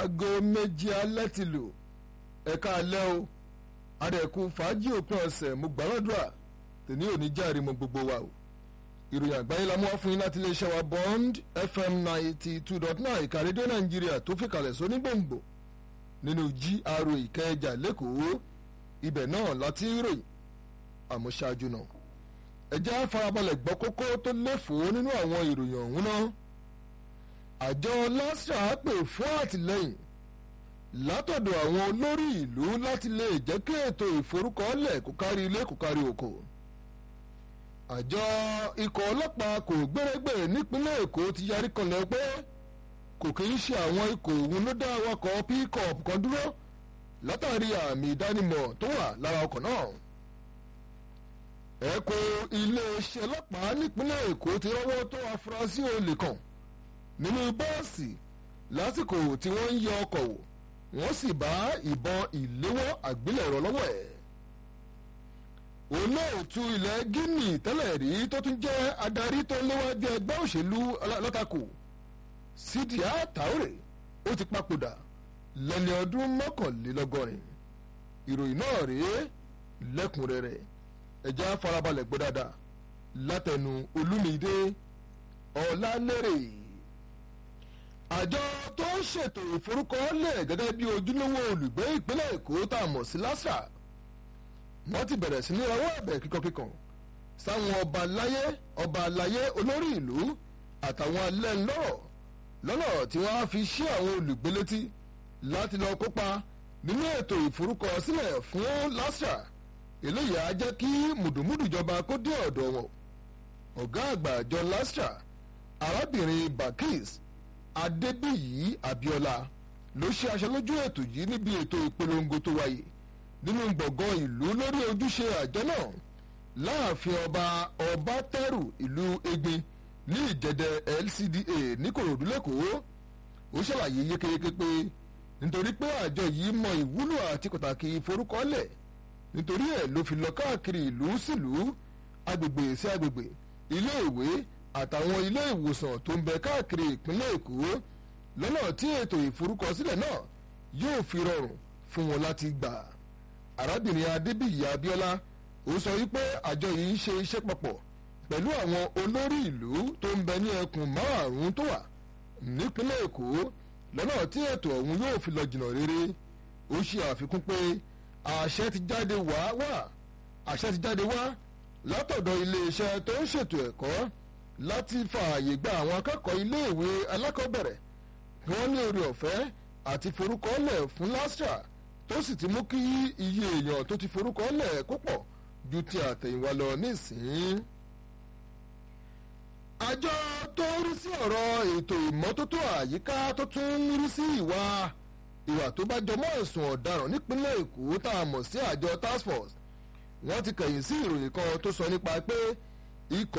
aago méjì alẹ́ ti lù ẹ̀ka alẹ́ o adẹ̀kú fàájì òpin ọ̀sẹ̀ mo gbàlọ́dúrà tèmi ò ní járe mọ́ gbogbo wa o ìròyìn àgbáyé la mú wá fún yín láti iléeṣẹ́ wa bond fm ninety two dot nine ìka rédíò nàìjíríà tó fi kalẹ̀ sóní gbòǹgbò nínú gra ìkẹjà lẹ́kọ̀ọ́ ibẹ̀ náà láti ròyìn àmọ́ ṣáájú náà ẹjẹ́ farabalẹ̀ gbọ́ kókó tó léfòó nínú àwọn ìròyìn ọ̀hún náà àjọ lasra pè fún àtìlẹ́yìn látọ̀dọ̀ àwọn olórí ìlú láti lè jẹ́ kí ètò ìforúkọọ́lẹ̀ kó kárí ilé kó kárí oko àjọ ikọ̀ ọlọ́pàá kò gbérégbè nípínlẹ̀ èkó ti yarí kanlẹ̀ pé kò kì í ṣe àwọn ikọ̀ òun ló dá awakọ̀ pickup kan dúró látàrí àmì ìdánimọ̀ tó wà lára ọkọ̀ náà ẹ̀kọ́ iléeṣẹ́ ọlọ́pàá nípínlẹ̀ èkó ti rọ́wọ́ tó afurasí olè kan nínú bọ́ọ̀sì lásìkò tí wọ́n ń yẹ ọkọ̀ wò wọ́n sì bá ìbọn ìléwọ́ àgbélẹ̀rọ lọ́wọ́ ẹ̀. olóòtú ilẹ̀ guinea tẹ́lẹ̀ rí tó tún jẹ́ adarí tó léwájú ẹgbẹ́ òṣèlú látakò sídìá taure ó ti papòdà lẹ́ni ọdún mọ́kànlélọ́gọ́rin ìròyìn náà rèé lẹ́kùnrẹ́rẹ́ ẹ̀já farabalẹ̀ gbọ́ dáadáa látẹnu olúmídé ọ̀làlérè àjọ tó ń ṣètò ìforúkọọ́lẹ̀ gẹ́gẹ́ bí ojúlówó olùgbé ìpínlẹ̀ èkó tá a mọ̀ sí lásà wọ́n ti bẹ̀rẹ̀ sí ní ọwọ́ ẹ̀bẹ̀ kíkankíkan sáwọn ọba láyé ọba láyé olórí ìlú àtàwọn alẹ́nlọ́rọ̀ lọ́nà tí wọ́n á fi ṣí àwọn olùgbé létí láti lọ kópa nínú ètò ìforúkọsílẹ̀ fún lásà eléyìí á jẹ́ kí mùdùmùdù ìjọba kó dé ọ̀dọ̀ wọn ọ̀gá àgbà àjọ lásà arábìnrin bakis adébíyí abiola ló ṣe aṣọ lójú ètò yìí níbi ètò ìpolongo tó wáyé nínú gbọ̀ngàn ìlú lórí ojúṣe àjọ náà láàfin ọba ọba tẹ́rù ìlú egbin ní ìjẹ̀dẹ̀ lcda níkòròdú lẹ́kọ̀ọ́ ó ṣàlàyé yékéyéké pé nítorí pé àjọ yìí mọ ìwúlò àti pàtàkì ìforúkọlẹ̀ nítorí ẹ̀ ló fi lọ káàkiri ìlú sílùú agbègbè sí agbègbè ilé ìwé àtàwọn ilé ìwòsàn tó ń bẹ káàkiri ìpínlẹ̀ èkó lọ́nà tí ètò ìforúkọsílẹ̀ náà yóò fi rọrùn fún wọn láti gbà. arábìnrin adébíyì abiola ó sọ wípé àjọ yìí ń ṣe iṣẹ́ papọ̀ pẹ̀lú àwọn olórí ìlú tó ń bẹ ní ẹkùn márùn-ún tó wà nípínlẹ̀ èkó lọ́nà tí ètò ọ̀hún yóò fi lọ jìnnà rere ó ṣe àfikún pé àṣẹ ti jáde wá wá àṣẹ ti jáde wá látọ̀dọ̀ iléeṣẹ́ tó ń ṣètò ẹ̀kọ́ láti fààyè gba àwọn akẹ́kọ̀ọ́ iléèwé alákọ̀ọ́bẹ̀rẹ̀ kí wọ́n ní orí ọ̀fẹ́ àti forúkọọ́lẹ̀ fún lastra tó sì ti mú kí iye èèyàn tó ti forúkọọ́lẹ̀ kó pọ̀ ju ti àtẹ̀yìnwá lọ nísìnyí. àjọ tó ń rí sí ọ̀rọ̀ ètò ìmọ́tótó àyíká tó tún ń rí sí ìwà ìwà tó bá jọmọ́ ẹ̀sùn ọ̀daràn nípínlẹ̀ èkó tá a mọ̀ sí àjọ task force wọ́n ti kẹ̀yìn sí ìròyìn kan tó sọ nípa pé ikọ̀